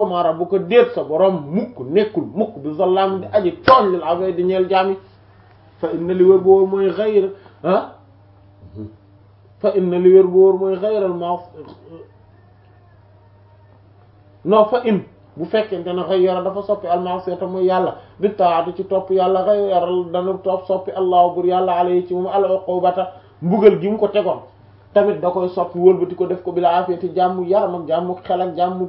mara bu ko déet sa borom mukk nekkul mukk bi zallaam di aji tooñ lil abid di ñeel jaami fa inna li wér bu wóor mooy xayra ah fa inna li wér bu wóor mooy xayral ma non fa in bu fekkente ne xayyara dafa soppi almasiyata mooy yàlla bi taatu ci topp yàlla xayyaral dana topp soppi allahu bur yàlla alayhi ci moom al uqubata mbugal gi mu ko tegoon tamit da koy soppi wëlbati ko def ko bila afiyati jàmm yaram ak jàmm xel ak jàmm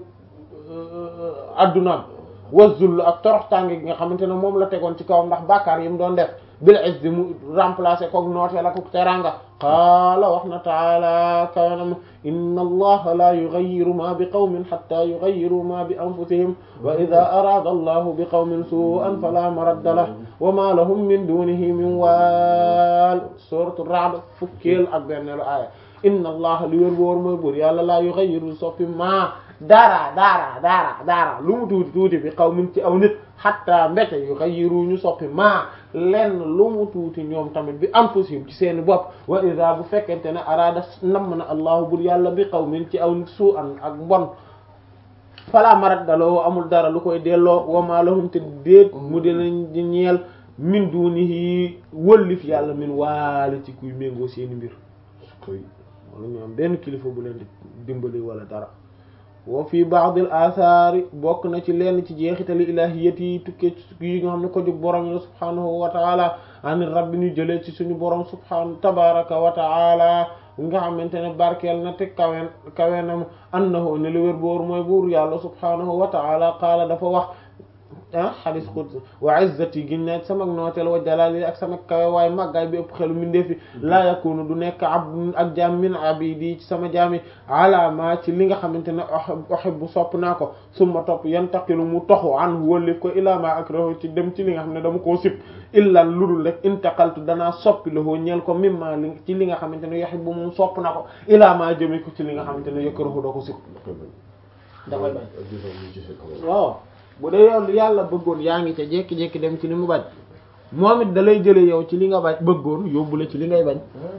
addunaam wa zull ak torox tànge gi nga xamante ne moom la tegoon ci kawam ndax bàkkaar yi mu doon def bil izzi mu remplacer koog nooteel ak teranga qaala wax na taala kawanam inna allaha la yughayyiru ma bi qawmin hatta yughayyiru ma bi anfusihim wa idha arada allahu bi qawmin su'an fala maradda lahu wa ma lahum min dunihi min wal suratu ra'd fukkeel ak benneelu aaya inna allaha li wér boor mooy buur yàlla la yughayyiru soppi ma dara dara dara dara lu mu tuuti tuuti bi qawmin ci aw nit hatta mbete yughayyiru ñu soppi ma lenn lu mu tuuti ñoom tamit bi anfusihim ci seeni bopp wa ida bu fekkente ne araada namm na allahu bur yàlla bi qawmin ci aw nit suu an ak mbon fala maradda lahu amul dara lu koy delloo wa ma lahum te déet mu dinañ di ñeel min dunihi wëllif yàlla min waali ci kuy méngoo seeni mbir wala ñu am benn kilifa bu leen di dimbali wala dara wa fi ba'd al athari bokk na ci lenn ci jeexitali ilahiyati yi tukkee yi nga xam ne ko jóg borom la subhanahu wa ta'ala ani rabbi ñu jëlee ci suñu borom subhanahu tabaraka wa ta'ala nga xamante ne barkeel na te kawen kawenam annahu ne li wér boor mooy buur yàlla subhanahu wa ta'ala qaala dafa wax ah xadis qudsi wa izzati gin ne sama nooteel wa jalali ak sama kawe waaye màggaay bi ëpp xelu mindeefi laa yakunu du nekk abd ak jaam min abidi ci sama jaami alama ci li nga xamante ne uhibbu sopp naa ko summa topp yantaqilu mu toxu an wëllif ko ila ma akrahu ci dem ci li nga xam ne dama koo sib illa ludul rek intaqaltu danaa soppi lahu ñeel ko mimma li ci li nga xamante ne yuhibbu moom sopp na ko ila ma jëme ko ci li nga xamante ne yakrahu doo ko sib dafay bañ waaw bu dee yow yàlla bëggoon yaa ngi ca jékki-jékki dem ci li mu bañ moom it da lay jële yow ci li nga bañ bëggoon yóbbu la ci li ngay bañ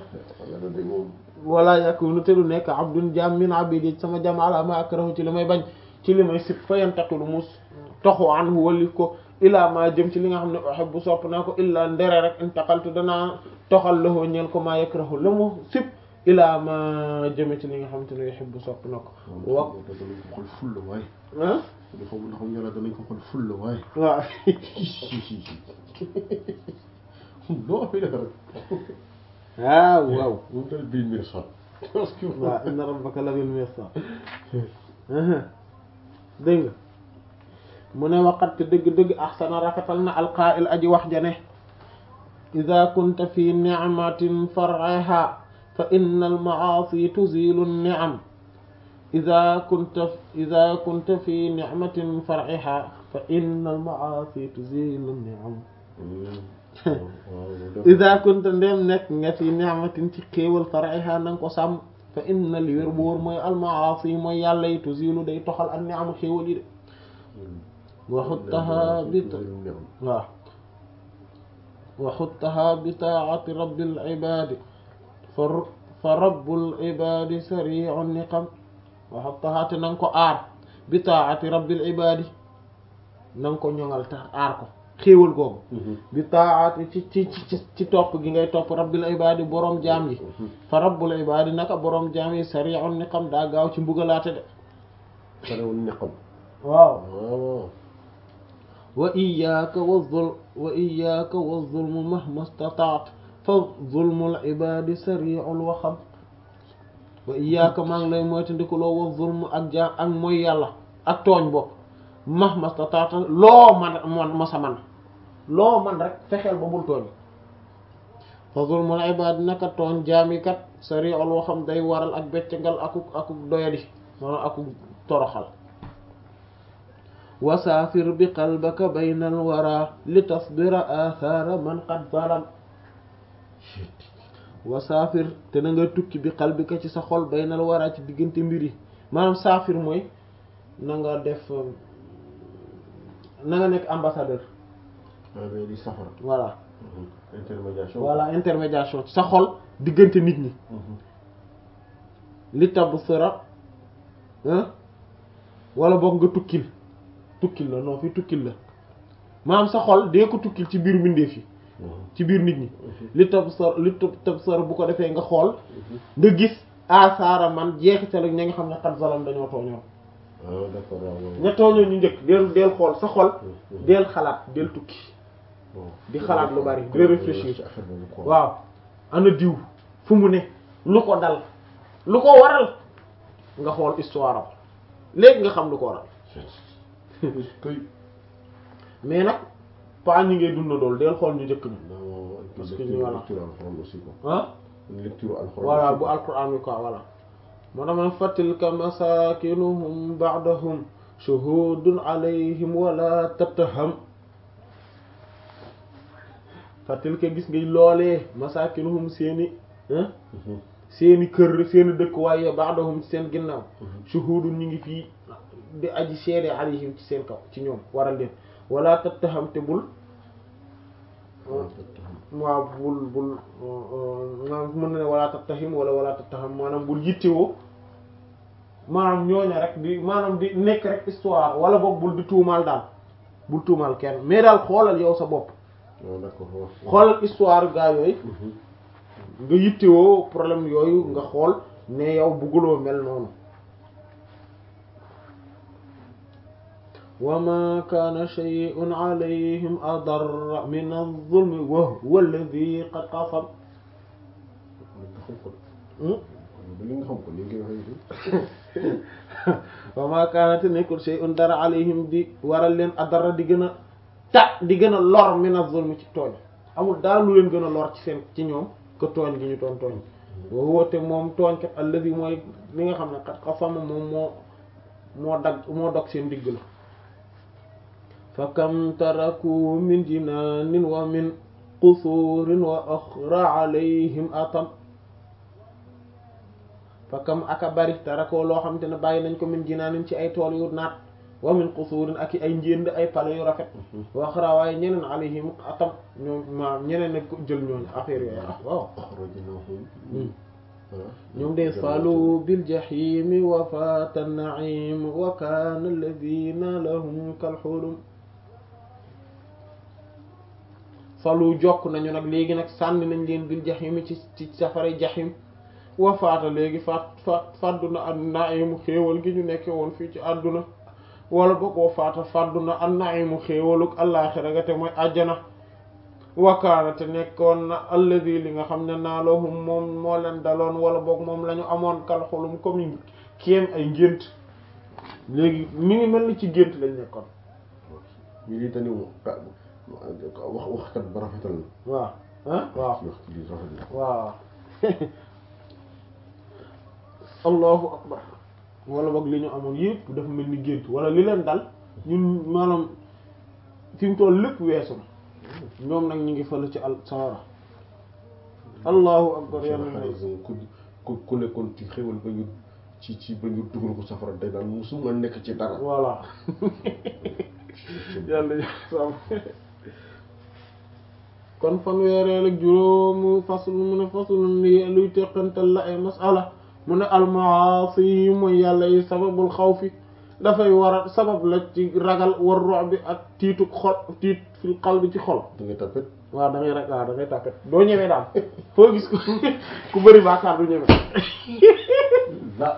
wala yakunu te du nekk abdun jaam min abidi sama jaam ala ma akrahu ci li may bañ ci li may sib fa yantaqilu mu toxu anhu wallif ko ila ma jëm ci li nga xam ne uhibbu sopp naa ko illa ndere rek intaqaltu danaa toxal lahu ñeel ko ma yakrahu la mu sib ila ma jëme ci li nga xamante ne yuhibbu sopp na ko wa ah dafa mun xam yàlla danañ ko xool ful la waaye waaw non fi def rek ah waaw moom tamit bil mirsad waaw inna rabbaka la bil mirsad dégg nga mu ne waqat dëgg-dëgg ahsana rafetal na alqaa'il aji wax jane ida kunta fi ni'matin far'iha fa inna al-ma'asi tuzilu an-ni'am ida kunta ida kunta fi ni'matin far'iha fa inna al-ma'asi tuzilu an-ni'am ida kunta ndem nekk nga fi ni'matin ci xéewal far'iha nanga ko sàmm fa inna li wér bu wóor mooy al-ma'asi mooy yàlla yi tuzilu day toxal an-ni'am xéewal yi de waxuttaha bi waaw waxuttaha bi taa'ati rabbil ibaadi fa rabbul ibaadi sari'un niqam waxuttaha te nanga ko aar bi taa'ati rabbil ibaadi nanga ko ñoŋal tax aar ko xéewal googu bi taa'ati ci ci ci ci topp gi ngay topp rabbil ibaadi boroom jaam yi fa rabbul ibaadi naka boroom jaam yi sari'un niqam daa gaaw ci mbugalaate de sari'un niqam waaw wa iyyaka wa zulm wa iyyaka wa zulmu mahma istata'ta fa zulmul ibadi sari'ul waxam wa iyyaka maa ngi lay moytandikuloo wa zulmu ak jaam ak mooy yàlla ak tooñ bopp mahma istata'ta loo man man masa man loo man rek fexeel ba bul tooñ fa zulmul ibadi naka tooñ jaami kat sari'ul waxam day waral ak beccangal akuk akuk doyadi maanaam akuk toroxal wasaafir bi qalbaka bayna alwara li tasbira athara man qad zalam wasaafir te na nga tukki bi qalbika ci sa xol bayna alwara ci diggante mbir yi maanaam saafir mooy na nga def na nga nekk ambassadeur di safara voilà intermédiation voilà intermédiation ci sa xol diggante nit ñi li tabsira wala boog nga tukkil tukkil la non fi tukkil la maanaam sa xol dee ko tukkil ci biir mbindeef yi ci biir nit ñi li tab sor li tab tab sor bu ko defee nga xool nga gis asaara man jeexital ak ña nga xam ne xat zalam dañoo tooñoon ah d'accord waaw ña tooñoon ñu njëkk del del xool sa xol del xalaat del tukki di xalaat lu bari di réfléchir ci affaire boobu quoi waaw ana diw fu mu ne lu ko dal lu ko waral nga xool histoire am léegi nga xam lu ko waral kay mais nag pas ñi ngay dund dool del xool ñu njëkk ñu non Parce que lecture ñu voilà. lecture alxuraan aussi quoi ah lecture alxuraan voilà aussi bu quoi. alquran bi quoi voilà moo tax ma ne fatilka masakinuhum ba'dahum shuhudun alayhim wala tattaham fatilka gis ngay loolee masakinuhum seeni ah Mhm. seeni kër seeni dëkk waaye ba'dahum ci seen ginnaaw shuhudun ñu ngi fii di aji seede alayhim ci seen kaw ci ñoom waral leen wala tattaham te bul waaw bul bul maanaam mën na ne wala tattahim wala wala tattaham maanaam bul yittewoo maanaam ñooña rek di maanaam di nekk rek histoire wala boog bul di tuumaal daal bul tuumaal kenn mais daal xoolal yow sa bopp waaw d'accord waaw. xoolal histoire gaa yooyu Mhm. nga yittewoo problème yooyu nga xool ne yow bugguloo mel noonu wa ma kaana shay'un alayhim adarra min az-zulmi wa huwa alladhi qad qasam li nga xam ko li nga xam ko li nga waxee wa ma kaanate nekkul shay'un dara alayhim di waral leen adarra di gën a ta di gën a lor min az-zulmi ci tooñ amul dara lu leen gën a lor ci seen ci ñoom que tooñ gi ñu doon tooñ wa huwa te moom tooñ kat alladhi mooy li nga xam ne qad qasama moom moo moo dagg moo dog seen digg la fa kam taraku min jinaanin wa min qusuurin wa axra alayhim atam fa kam aka bari tarakoo loo xam te ne bàyyi nañ ko min jinaanin ci ay tool yu naat wa min qusuurin ak i ay njénd ay pale yu rafet wa axra waaye ñeneen alayhim atam ñoom ma ñeneen nag ko jël ñooñu affaire yooyu ah waaw axrajnahum voilà ñoom de falu bil jahimi wa fata naim wa kana alladina lahum kal hulum falu jokk nañu nag léegi nag sànni nañ leen bil jahimi ci ci safara jahim wa faata léegi faat faat fàdduna an naimu xéewal gi ñu nekke woon fii ci àdduna wala boog wa faata fàdduna an naimu xéewaluk àllaaxira ga te mooy àjjana wakaana te nekkoon na alladi li nga xam ne naaloohum moom moo leen daloon wala boog moom la ñu amoon kal xulum comme kéem ay ngént léegi mi ngi mel ni ci gént lañ nekkoon ñu di tani wax waxkat ba rafetal na waaw ah waaw wax ci lii rafet na waaw allahu akbar wala boog li ñu amoon yëpp dafa mel ni gént wala li leen dal ñun maanaam fi mu toll lépp weesu na ñoom nag ñu ngi fële ci al sawara allahu akbar yàlla na ku ku ku nekkoon ci xéwal ba ñu ci ci ba ñu dugal ko safara day naan musuma nekk ci dara voilà yàlla sàmm kon fanweereel ak juróomu fasl mu ne faslun li luy teqantal la ay masala mu ne almaasi yi mooy yàlla yi sababul xawfi dafay war a sabab la ci ragal war rox bi ak tiitu xol tiit fil qalbi ci xol da ngay tapet waaw da ngay rek waaw da ngay tàppet doo ñëwee daal foo gis ko ku bëri baakaar du ñëwee la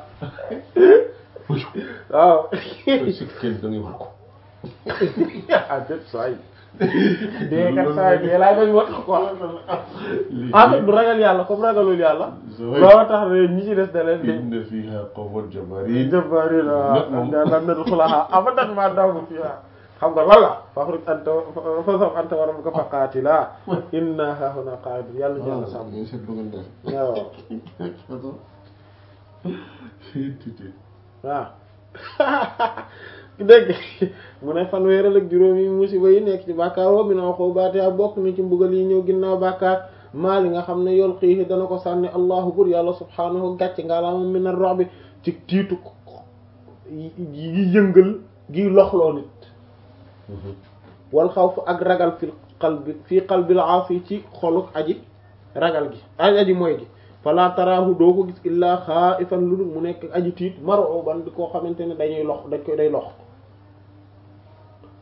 waaw si kenn da ngay wax ko ah déet saa yi dee kat saa yi dee laay bañ wax quoi en fait du ragal yàlla comme ragalul yàlla loolu tax ne ñi ci des da leen di inna fiha qawman jabbarin jëbbaari la Nag moom. da lam nadu xulaha abadan ma daw fi xam nga lan la faxruj anta fa saf anta wa rabbuka faqaatila inna hahuna qa'idun yàlla ñu yàlla sàmm seet lu ngeen def waaw waaw dégg mu ne fanweeral ak juróom yi musiba yi nekk ci bàkkaar wa min uqubaati bokk na ci mbugal yi ñëw ginnaaw bàkkaar maa li nga xam ne yol xiixi dana ko sànni allahu bur yàlla subhaanahu gàcce ngaalaama min ar-ru'bi ci tiitu yi yëngal gi loxloo nit wal xawf ak ragal fil qalbi fii qalbil aasi ci xoluk aji ragal gi aj aji mooy gi fala taraahu doo ko gis illaa xaaifan lu dul mu nekk aji tiit mar'uban di koo xamante ne dañuy lox dañ koy day lox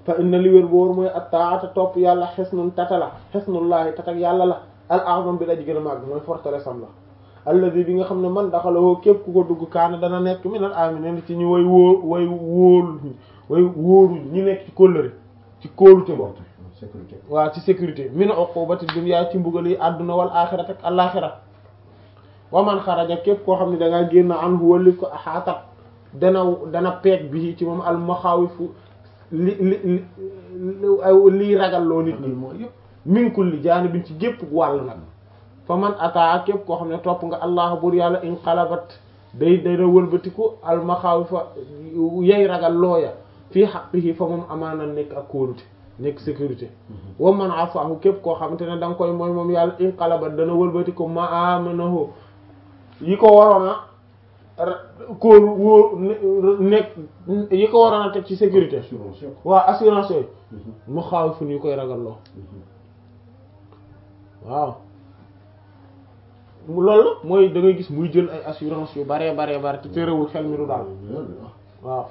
fa inna li wér boor mooy attaata topp yàlla xesnun tata la xesnullaahi tatak yàlla la al a'zam bi la ji gën a màgg mooy forteresse am la alladi bi nga xam ne man daxalawoo képp ku ko dugg kaana dana nekk minal aminin ci ñu way wóor way wóolu way wóoru ñi nekk ci kóllëre ci kóolute boobu sécurité waaw ci sécurité min uqubati dunya ci mbugal yi àdduna wal axira ak alaxira wa man xaraja képp koo xam ne da ngaa génn anhu wallif ko axaatat dana dana peeg bi ci moom al maxaawifu li li li liy ragal loo nit ñi mooy yëpp min kulli jaanibin ci gépp wàll nag fa man ataa képp koo xam ne topp nga allah bur yàlla inqalabat day dana wëlbatiku al maxaawifa yay ragal looya fii haqqihi fa moom amaana nekk ak kóolute nekk sécurité wa man asahu képp koo xamante ne da nga koy mooy moom yàlla inqalabat dana wëlbatiku ma amanahu yi ko waroon a kóolu wóor nekk yi ko waroon a teg ci sécurité assurance yëpp waa assurance yooyu mu xaaw fu ñu koy ragal loo waaw loolu mooy da ngay gis muy jël ay assurance yu baree baree bare te terewul xel mi du daal waaw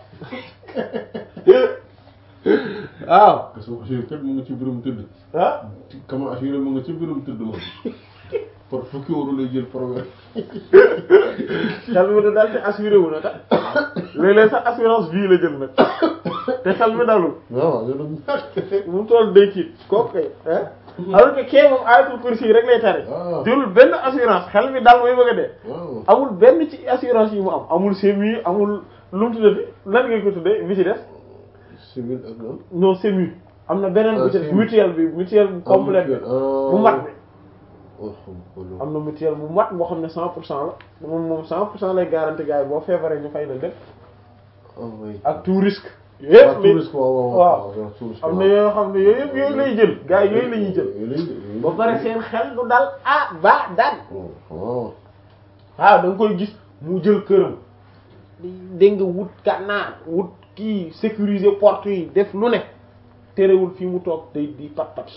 waaw parce que assuré kat mu nga ci biirum tëdd ah kama assuré mu nga ci biirum tëdd moom par fukki euro lay jël par weer xel mi du daal te assuré wu na kat léeg-léeg sax assurance vie la jël nag te xel mi dalul waaw yow doon mu toll day tiit kooku kay ah alors que kee moom ayatul kursi yi rek lay tari waaw jëlul benn assurance xel mi dal mooy bëgg a dee waaw amul benn ci assurance yi mu am amul semi amul lu mu tuddati lan ngeen ko tuddee bi ci des civil ak lan non semi am na beneen Ah, bu ci des semi. mutuelle bi mutuelle bu complète bi bu mat bi bi am na mutuelle bu mat boo xam ne cent pour cent la moom moom cent pour cent lay garanti gars yi boo feebaree ñu fay la lépp ak tout risque yëpp li waaw. am na yoo xam ne yooyu yëpp yooyu lay jël gars yi yooyu la ñuy jël ba pare seen xel du dal ah ba daan waaw waaw da nga koy gis mu jël këram dégg nga wut gànnaar wut kii sécuriser porte yi def lu ne terewul fii mu toog day di pat pat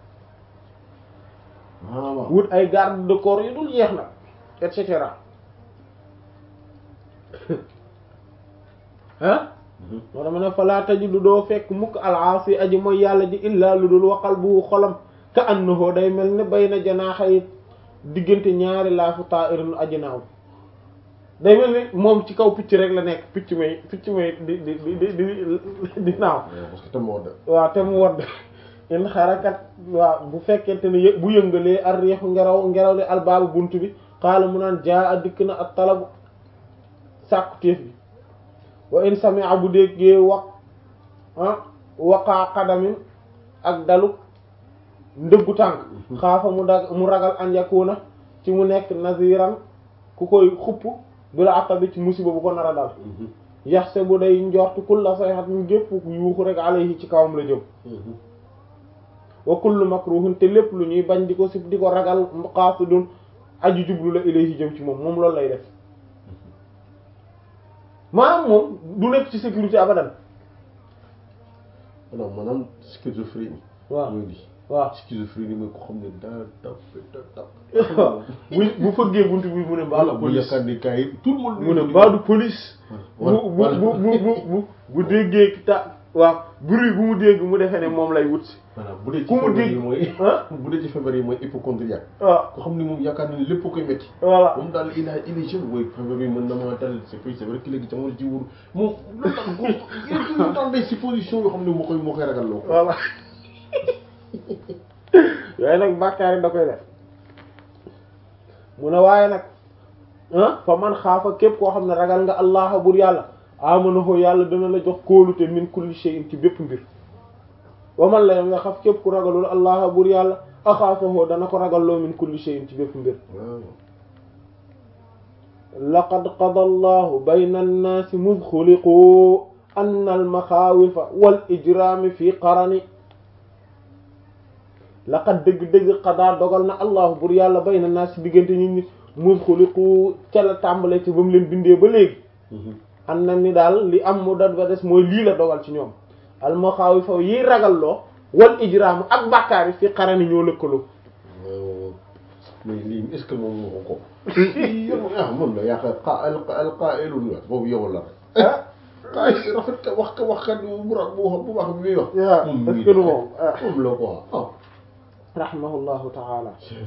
waaw wut ay garde de corps yu dul jeex nag et cetera ah moo dama ne falaa tajidu doo fekk mukk alaasi aji mooy yàlla ji illaa lu dul waqal bu xolam ka annahu day mel ne bay na janaaxay diggante ñaari laafu ta'irin aji naaw day mel ni moom ci kaw picc rek la nekk picc may picc may di di di di di di naaw parce que tam moo de waaw te mu wadd in xarakat waaw bu fekkente ne yë- bu yëngalee ar riixu ngelaw ngelaw li albaabu bunt bi xaala mu naan jaa a dikk na ak talabu sàkku téef bi wa in sami'a bu déggee wax ah waqaa xadamin ak dalu ndëggu tànk xaafa mu dag mu ragal an yakuna ci mu nekk naziran ku koy xupp bi la atta bi ci musiba bu ko nar a dal yaxse bu day njort kulla sayhat mu gépp yuuxu rek alayhi ci kawam la jëm wa kullu makruhin te lépp lu ñuy bañ di ko sib di ko ragal qasidun aju jublu la ilayhi jëm ci moom moom loolu lay def maanaam moom du nekk ci sécurité abadan non maanaam schizophrénie waaw mooy lii waaw schizophrénie mooy ko xam ne daa tap da tap bu bu fëggee buntu bi mu ne mbaa voilà du bu police yaakaar ni gars yi tout le monde mu ne mbaa du police bu bu bu bu bu bu bu déggee ta waaw bruit bu mu dégg mu defee ne moom lay wut si voilà bu dee ci ku mu feebar yi dégg mooy ah bu dee ci feebar yi mooy hypochondriaque waaw ko xam ni moom yaakaar na ni lépp koy métti voilà moom daal il a il est jeune mooy feebar bi mën na maa dal c'est vrai c'est vrai que léegi jamono ji wóor moom loolu tax ko il est dans des suppositions yoo xam ne moo koy moo koy ragal loo ko voilà yooyu nag bàkkaar yi da koy def mu ne waaye nag ah fa man xaafa képp koo xam ne ragal nga allah bur yàlla amanahu yàlla dana la jox kóolute min kulli shay'in ci bépp mbir wa man la nga xaf képp ku ragalul allah bur yàlla axaafahu dana ko ragalloo min kulli shay'in ci bépp mbir waaw laqad qada allahu bayna annaasi mud xuliqu anna almaxaawifa wal ijraami fi qarani laqad dëgg-dëgg qadaa dogal na allahu bur yàlla bayna annaasi diggante nit ñi mud xuliqu ca la tàmbale ci ba mu leen bindee ba léegi an na ni daal li am mu dat ba des mooy lii la dogal ci ñoom almaxaawifa yiy ragalloo wal ijraamu ak bàkkaar yi fi qarani ñoo lëkkaloo waaw mais lii est-ce que moom moo ko ko yow ah moom la yaakaar qa al al qaa'ilun la boobu yow la rek ah ay rafet ka wax ka wax kat bu ra bu wax bu wax bi muy wax. waaw moom est-ce que du moom ah moom la quoi ah. rahimahullahu taala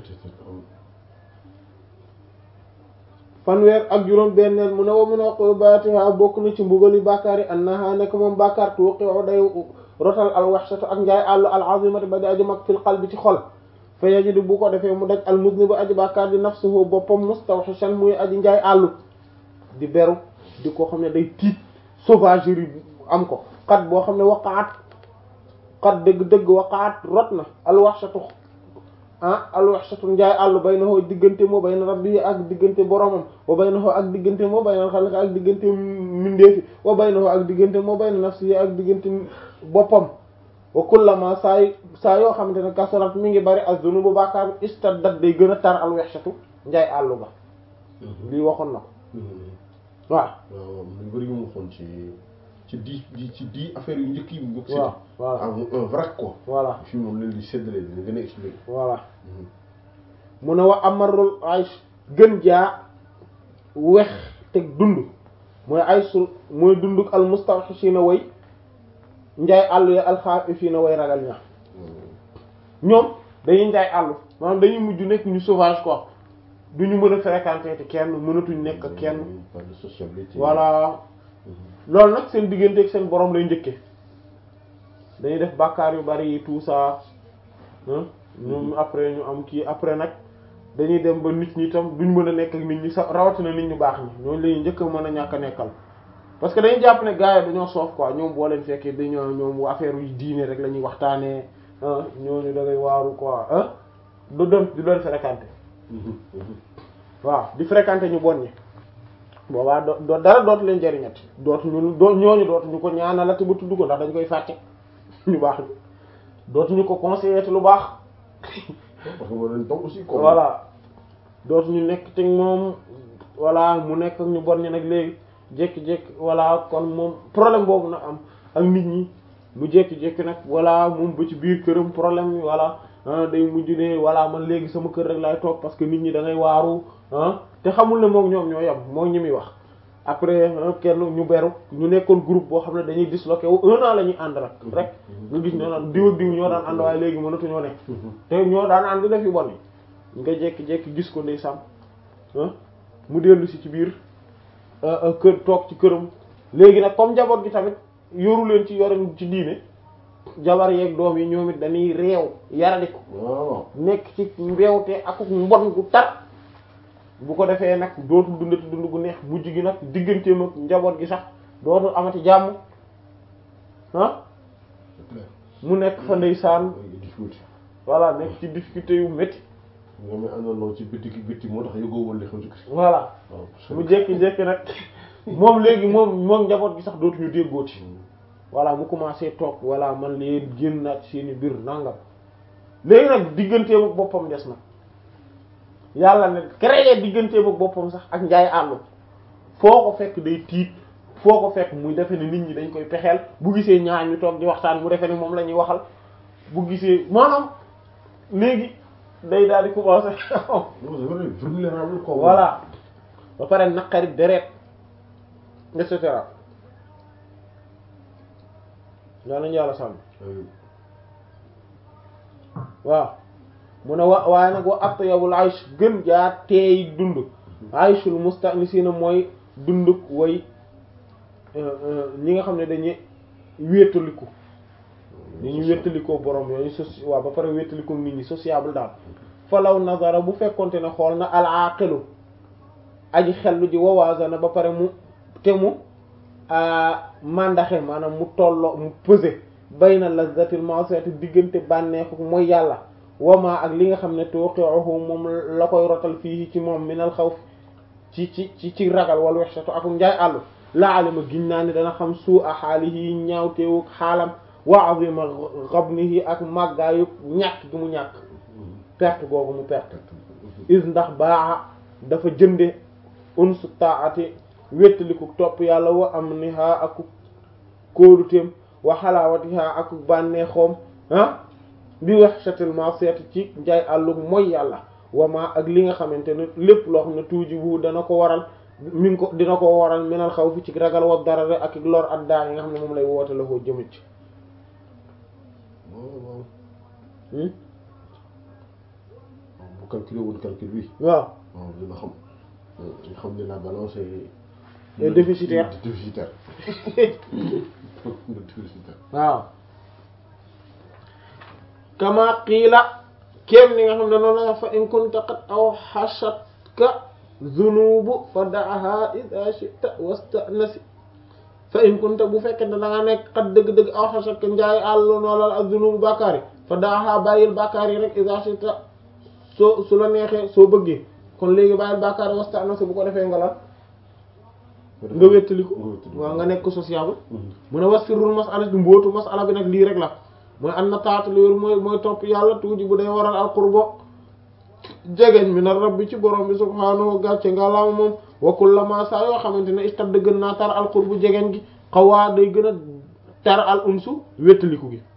fanweer ak juróom benneel mu ne wa min uqubatiha bokk na ci mbugali bàkkaar yi annaha nekk moom bàkkaar tuqi'u day rotal al wahshatu ak njaay àllu al azimati ba di aju mag fil qalbi ci xol fa yajidu bu ko defee mu daj al muznibu aji bàkkaar di nafsuhu boppam mustawhishan muy aji njaay àllu di beru di ko xam ne day tiit sauvagerie am ko xat boo xam ne waqaat xat dëgg-dëgg waqaat rot na al wahshatu ah alwaxsatu njaay àllu baynahu diggante moo bayna rabbi ak diggante boromam wa baynahu ak diggante moo bayna xalqi ak diggante mindeefi wa baynahu ak diggante moo bayna nafsi ak diggante boppam wa kullama saa yu saa yoo xamante ne kasarat mi ngi bari az-zunubu bàkkaar bi istaddat day gën a tar alwaxsatu njaay àllu ba lii waxoon na ko waaw waaw lu bëri yu mu waxoon ci ci di di ci di affaire yu njëkk yi mu bokk waaw voilà ah un vrac quoi voilà fii moom leen di séddale dina gën a expliqué voilà mu ne wa amarul aysh gën jaa wex teg dund mooy aysul mooy dunduk al mustawhishina way njaay àllu ya alxaafiina way ragal ña ñoom dañuy njaay àllu maanaam dañuy mujj nekk ñu sauvage quoi duñu mën a fréquenter te kenn mënatuñ nekk ak kenn pas de sociabilité voilà loolu nag seen diggante ak seen borom lay njëkke dañuy def bàkkaar yu bari yi tout ça ñoom après ñu am kii après nag dañuy dem ba nit ñi tam duñ mën a nekk ak nit ñi sax rawatina nit ñu baax ñi ñooñu lañuy njëkk a mën a ñàkk a nekkal parce que dañuy jàpp ne gars yi dañoo soof quoi ñoom boo leen fekkee dañoo ñoom affaire yu diine rek la ñuy waxtaanee ah ñooñu da ngay waaru quoi ah du dem du doon fréquenter waaw di fréquenter ñu bon ñi boobaa do do dara dootu leen jariñat dootuñu doo ñooñu dootuñu ko ñaanalati ba tudd ko ndax dañ koy fàtte ñu baax ñu dootuñu ko conseiller te lu baax parce que moo leen toog aussi quoi voilà dootuñu nekk te moom voilà mu nekk ak ñu bon ñi nag léegi jékki-jékki voilà kon moom problème boobu nag am ak nit ñi mu jékki-jékki nag voilà moom ba ci biir këram problème yi voilà ah day mujj ne voilà man léegi sama kër rek laay toog parce que nit ñi da ngay waaru ah te xamul ne moom ñoom ñoo yem moo ñi muy wax après kenn ñu beru ñu nekkoon groupe boo xam ne dañuy disloqué wu un an la ñuy ànd rek rek nga gis ñoo naan diw ak diw ñoo daan ànd waaye léegi mënatuñoo nekk te ñoo daan ànd def yu bon yi nga jékki-jékki gis ko ndeysaan ah mu dellu si ci biir kër toog ci këram léegi nag comme njaboot gi tamit yoru leen ci yoren ci diine jabar yeeg doom yi ñoom it dañuy réew yaradi ko waaw nekk ci mbeewte ak mbon gu tar bu ko defee nag dootul dundati dund gu neex mujj gi nag digganteem ak njaboot gi sax dootul amati jàmm ah c'est clair mu nekk fa ndeysaan difficulté voilà nekk ci difficulté yu métti nga may àndandoo ci bitti ki bitti moo tax yëgoo woon li xew ci kër voilà waaw mu jékki-jékki nag moom léegi moom moom njaboot gi sax dootuñu déggooti voilà mu commencé toog voilà man leen génn naa ci seeni biir nangam léegi nag digganteem ak boppam des na yàlla ne créé digganteem ak boppam sax ak njaay àllu foo ko fekk day tiit foo ko fekk muy defe ne nit ñi dañ koy pexeel bu gisee ñaar ñu toog di waxtaan mu defe ne moom la ñuy waxal bu gisee maanaam léegi day daal di commencé non c'est vrai vulnérable quoi voilà ba pare naqari deret et cetera yaa nañu yàlla sàmm waaw mu ne wa waaye nag wa atyabul aysh gën jaa teey dund ayshul mustanisina mooy dunduk way ñi nga xam ne dañuy wéetaliku dañuy wéetalikoo borom yooyu soci waaw ba pare wéetalikoo nit ñi sociable daal falaw nazara bu fekkonte ne xool na al aqilu aji xellu ji wawaasana ba pare mu te mu mandaxe maanaam mu tolloo mu pesé bayna lazzatil ma'siyati diggante bànneexu mooy yàlla wama ak li nga xam ne tuqi'uhu moom la koy rotal fii ci moom minal xawf ci ci ci ci ragal wal wahshatu ak njaay àllu la alima giñ naa ne dana xam suu a xaalihi ñaawteewu xaalam wa azima ghabnihi ak màggaayu ñàkk gi mu ñàkk perte googu mu perte is ndax baa dafa jënde unsu taati wéttaliku topp yàlla wa am niha ak kóoduteem wa xalaawatiha ak bànneexoom ah bi wahshatil ma'siyati ci njaay àllu mooy yàlla wama ak li nga xamante ne lépp loo xam ne tuuji bu dana ko waral mi ngi ko dina ko waral minal xaw fi ci ragal wa dara ak lor ak daa yi nga xam ne moom lay woote la koo jëmit ci waaw waaw hmm bu calculé woon calcul bi waaw waaw dina xam nga xam ne la balance est est déficitaire déficitaire déficitaire waaw kama qiila kéem ni nga xam ne noonu la fa in kunta qad aw xasatka zunubu fa daaha ida shita wastanasi fa in kunta bu fekkee ne da nga nekk xat dëgg-dëgg aw xasatka njaay àll noolal ak zunubu bàkkaar yi fa daaha bàyyil bàkkaar yi rek ida shita soo su la neexee soo bëggee kon léegi bàyyil bàkkaar yi wastanasi bu ko defee nga la nga wéttaliku waaw nga nekk sociable mu ne wasfirul masala di mbootu masala bi nag lii rek la mooy an na taatu li wér mooy mooy topp yàlla tuuti bu day waral al qurbo jegeñ mi na rabbi ci borom bi subhaanahu gàcce nga laama moom wa kullama saa yoo xamante ne istad gën naa tar al qurbu jegeñ gi xawaa day gën a tar al unsu wéttaliku gi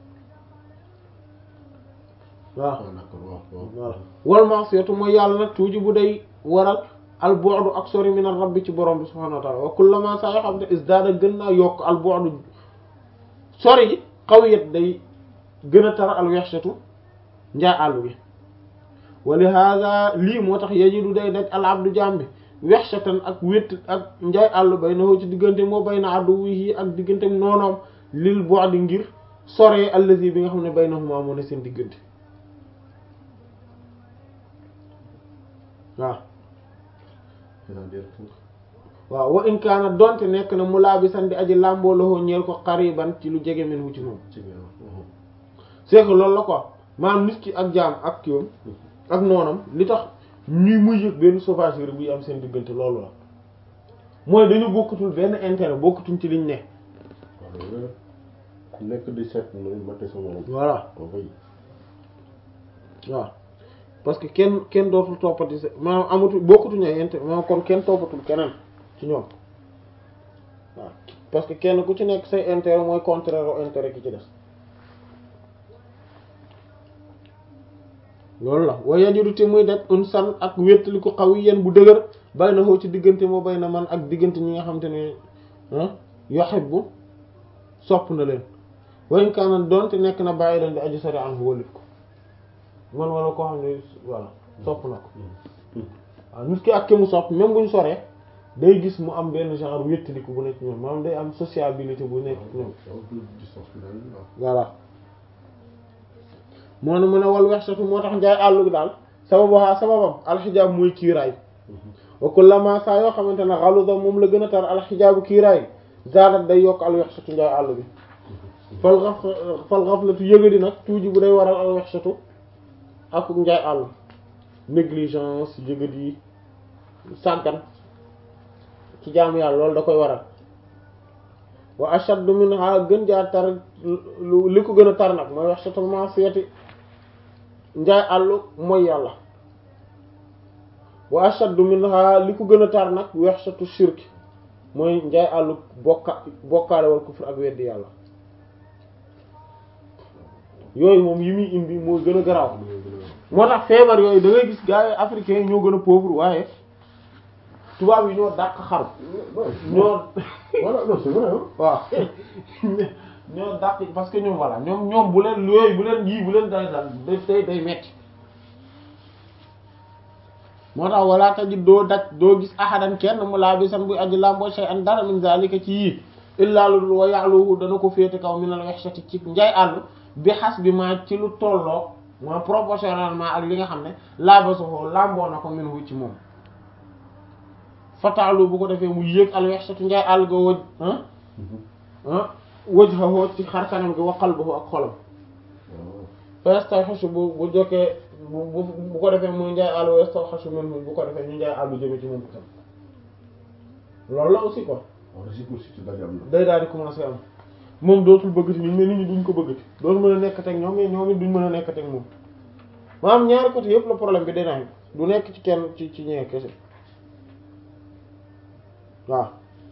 waaw voilà wal ma'siyatu mooy yàlla nag tuuti bu day waral al bu'du ak sori min ar rabbi ci borom bi subhaanahu wa ta'ala wa kullama saa yoo xamante ne isdaada gën naa yokk al bu'du sori gi xawiyat day gën a tar al wexsatu njaay àllu gi wa li hada lii moo tax yajidu day daj al abdu jaam bi wexsatan ak wét ak njaay àllu bay na ci diggante moo bay na addu wii ak diggante noonoom lil bu'di ngir soree allazi bi nga xam ne bay na huma moo ne seen diggante waaw waaw wa in kaana donte nekk na mu laa bi san di aji làmboo loxo ñeel ko xariban ci lu jege men wu ci moom c'est que loolu la quoi maanaam nit ki ak jaam ak kiwam ak noonam li tax ñuy muy yëg benn sauvagerie buy am seen diggante loolu la mooy dañu bokkatul benn intérêt bokkatuñ ci liñ ne ku nekk di seet noonu mate sa morom voilà waaw waaw parce que kenn kenn dootul toppati sa maanaam amatul bokkatuñu ay intérêt maanaam kon kenn toppatul keneen ci ñoom waaw parce que kenn ku ci nekk say intérêt mooy contraire au intérêt ki ci des loolu la wa yajudu te muy daj un san ak wéttali ko xaw yi yéen bu dëgër bay na xoo ci diggante moo bay na man ak diggante ñi nga xam te ne yuhibbu sopp na leen wayn kaana doonte nekk na bàyyi leen di aju sori an wólit ko man wala koo xam ne voilà sopp na ko waaw nit ki ak ki mu sopp même bu ñu soree day gis mu am benn genre wéttaliku bu nekk ñoom maanaam day am sociabilité bu nekk ñoom voilà moo ne mu ne wal wexsatu moo tax njaay àllu gi daal sababu haa sababam alxijaab muy kiiraay wa kullama saa yoo xamante ne xaluda moom la gën a tar alxijaabu kiiraay zaadat day yokk al wexsatu njaay àllu bi fal xaf fal xaflatu yëgadi nag tuuji bu day waral al wexsatu ak njaay àll négligence yëgat yi sàggan ci jaamu yàlla loolu da koy waral wa ashaddu minha gën jaa tar li ko gën a tar nag mooy wax satul ma'siyati njaay àllu mooy yàlla wa ashaddu minha li ko gën a tar nag wax satu shirki mooy njaay àllu bokka bokkaale wal kufr ak weddi yàlla yooyu moom yi muy indi mooy gën a garaaw moo tax feebar yooyu da ngay gis gars yi africains yi ñoo gën a pauvre waaye tubaab yi ñoo dàq xaru ñoo voilà non c'est vrai hein waaw ñoo dàq parce que ñoom voilà ñoom ñoom bu leen yooyu bu leen yii bu leen day dal day day metti moo tax wala tajid doo daj doo gis ahadan kenn mu laa bi san buy aji lamboo shay an dara min zalika ci yii illaa lu dul wa ya'luhu dana ko féete kaw min al wahshati ci njaay àll bi xas bi ma ci lu tolloo ma proportionnellement ak li nga xam ne laabasoxoo lamboo na ko min wu ci moom fataalu bu ko defee mu yéeg al wahshatu njaay àll ga wëj ah wajhahu ci xar kanam gi wa qalbuhu ak xolam fastawxasu bu bu jokkee bu bu ko defee muy njaay àll wastawxasu minhu bu ko defee ñu njaay àll jëme ci moom itam loolu la aussi quoi waaw réciprocité daal am na. day daal di commencer am moom dootul bëggati nit mais nit ñi duñ ko bëggati dootul mën a nekkati ak ñoom mais ñoom it duñ mën a nekkati ak moom maanaam ñaari côté yëpp la problème bi day naan du nekk ci kenn ci ci ñee kese waaw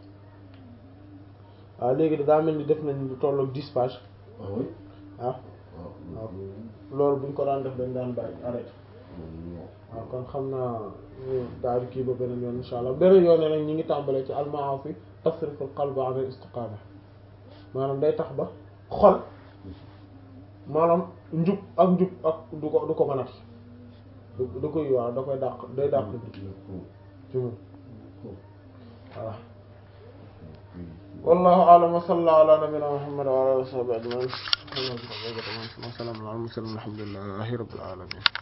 waaw léegi daa mel ni def nañ lu tollook dix pages ah oui ah waaw. loolu buñ ko daan def dañ daan bàyyi arrêté waaw kon xam naa ñu daal di kii ba beneen yoon insha allah beneen yoon nag ñi ngi tàmbalee ci al-ma'asi tasriful qalb an al-istiqama maanaam day tax ba xol maanaam njub ak njub ak du ko du ko mënati du du koy waaw da koy dàq day dàq njub ci moom voilà wallahu a'lam wa sallallahu ala nabiyyina muhammad wa ala alihi wa sahbihi ajma'in wa sallallahu ala al mursalin alhamdulillahi rabbil alamin